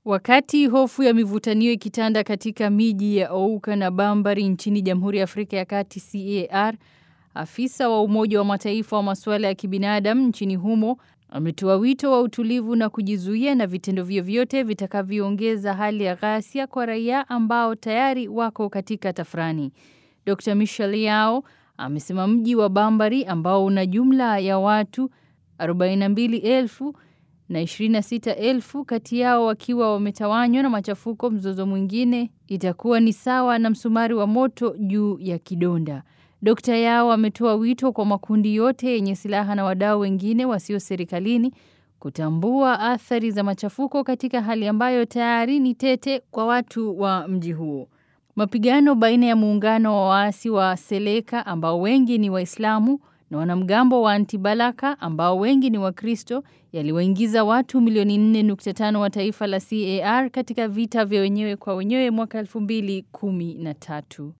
Wakati hofu ya mivutanio ikitanda katika miji ya Ouka na Bambari nchini Jamhuri ya Afrika ya Kati CAR, afisa wa Umoja wa Mataifa wa masuala ya kibinadamu nchini humo ametoa wito wa utulivu na kujizuia na vitendo vyovyote vitakavyoongeza hali ya ghasia kwa raia ambao tayari wako katika tafrani. Dr. Michel Yao amesema mji wa Bambari ambao una jumla ya watu 42,000 na 26,000 kati yao wakiwa wametawanywa na machafuko, mzozo mwingine itakuwa ni sawa na msumari wa moto juu ya kidonda. Dr. Yao ametoa wito kwa makundi yote yenye silaha na wadau wengine wasio serikalini kutambua athari za machafuko katika hali ambayo tayari ni tete kwa watu wa mji huo. Mapigano baina ya muungano wa waasi wa Seleka ambao wengi ni Waislamu na wanamgambo wa Antibalaka ambao wengi ni Wakristo yaliwaingiza watu milioni 4.5 wa taifa la CAR katika vita vya wenyewe kwa wenyewe mwaka 2013.